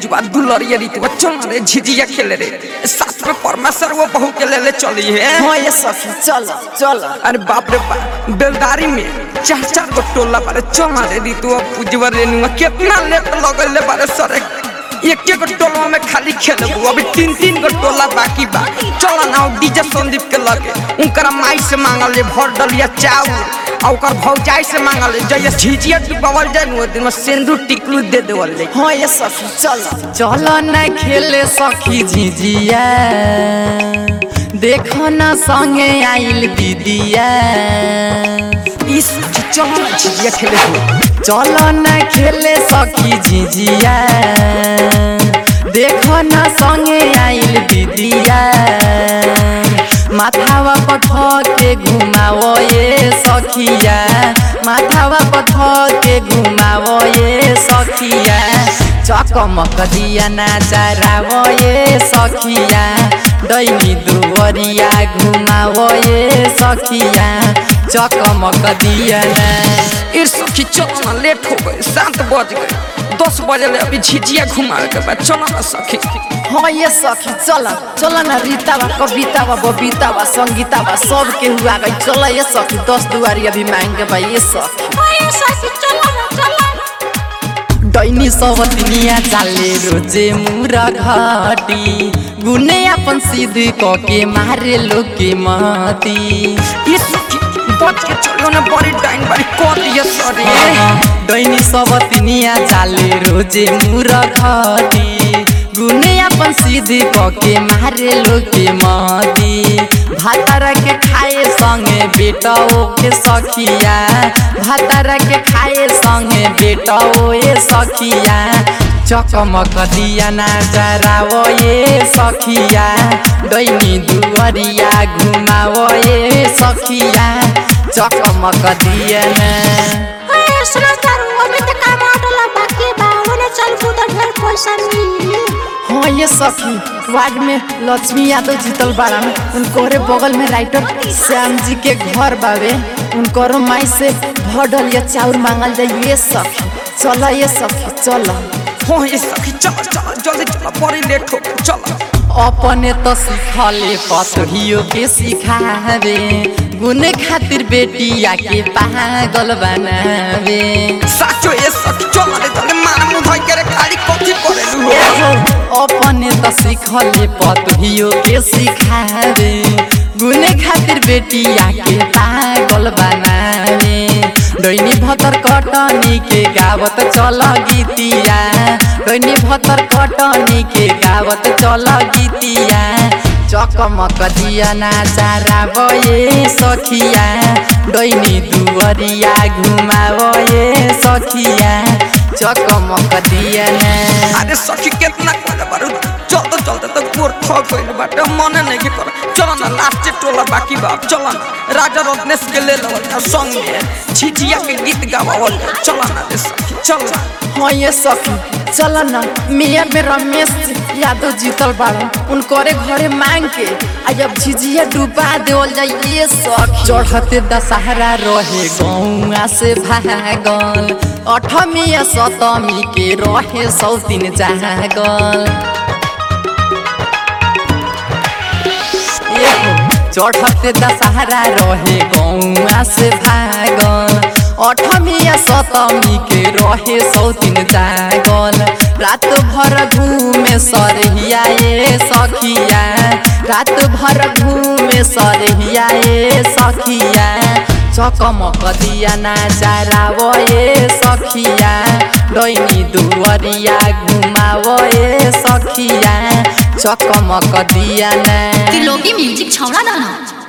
पूजवा दुलरिया रीति चल रे झिझिया खेले रे साथ में परमेश्वर वो बहू के ले ले चली है हाँ ये सखी चल चल अरे बाप रे बाप बेलदारी में चार चार गो टोला बारे चल रे रीतु पूजवा रेनुआ कितना लेट लगल ले बारे सरे एक एक टोला में खाली खेलबू अभी तीन तीन गो टोला बाकी बा चल ना डीजे संदीप के लगे उनकरा माई से मांगल ले भर डलिया चाउर आ ओकर भौजाई से मांगल ले जय झिझिया डुबावल जाए नु दिन में सिंदूर टिकलू दे देवल जाए हाँ ये सखी चल चल न खेले सखी झिझिया देख न संगे आइल दीदिया इस चल ना झिझिया खेले हो चल न खेले सखी झिझिया देख न संगे आइल दीदिया माथावा पथ के घुमाओ ये सखिया माथावा पथ के घुमाओ ये सखिया चकमक दिया नाचाराओ ये सखिया दैनी दुवरिया घुमाओ ये सखिया चकमक दिया ना इर सखी चल ना लेट हो गए सात बज गए दस बजे ले अभी झिझिया घुमावे के बाद चलो ना सखी हाँ ये सखी चल चल ना रीतावा कवितावा बबीतावा संगीतावा सब के हुआ गई चल ये सखी दस दुआरी अभी मांग के भाई ये सखी डैनी सवतनिया चाले रोजे मुरा घाटी गुने अपन सिद्ध क के मारे लोके माती ये सखी बच के चलो ना बड़ी डाइन बड़ी कर दिया सॉरी डैनी सवतनिया चाले रोजे मुरा घाटी गुने अपन सिद्ध क के मारे लोके माती भातारा के खाए संगे बेटाओ के सखिया भातारा के खाए संगे बेटाओ ये सखिया चकमक दिया नाचराओ ये सखिया दैनी दुवरिया घुमाओ ये सखिया चकमक दिया ना हाँ ये सखी वार्ड में लक्ष्मी यादव जीतल बाड़ा में उनकोरे बगल में राइटर श्याम जी के घर बावे उनकोरो माई से भडल या चाउर मांगल जाए ये सखी चल ये सखी चल हाँ ये सखी चलो चलो जल्दी चलो बड़ी लेट हो गए चलो अपने तो सिखले पतहियो के सिखावे गुने खातिर बेटिया के पागल बनावे साचो ये सखी चलो रे जल्दी मान मुंह धोई के रे खाली कथी करे लू हो अपने तो सिखले पतहियो के सिखावे गुने खातिर बेटिया के पागल बनावे दैनी भतर कटनी के गावत चल गीतिया दैनी भतर कटनी के गावत चल गीतिया चकमक दिया नाचाराब ये सखिया दैनी दुवरिया घुमाव ये सखिया चकमक दिया ना अरे सखी कितना करे बारू चलते चलते तो गोर थक गइल बाटे मने नहीं के कर चलो ना लास्ट टोला बाकी बा चलो ना राजा रत्नेश के ले लो संग में झिझिया के गीत गावल चलो ना रे सखी चलो हाँ ये सखी चल न मिया में रमेश यादव जीतल बाड़ा उनकोरे घरे मांग के आ जब झिझिया डुबा देवल जाए ये सखी चढ़ते दशहरा रहे गौआ से भागल अठमी या सतमी के रहे सौतीन जागल चढ़ते दशहरा रहे गौआ से भागल अठमी या सतमी के रहे सौतीन जागल रात भर घूमे सरहिया ये सखिया रात भर घूमे सरहिया ये सखिया चकमक दिया नाचाराव ये सखिया दैनी दुवरिया घुमाव ये सखिया चकमक दिया ना त्रिलोकी म्युजिक छौडा न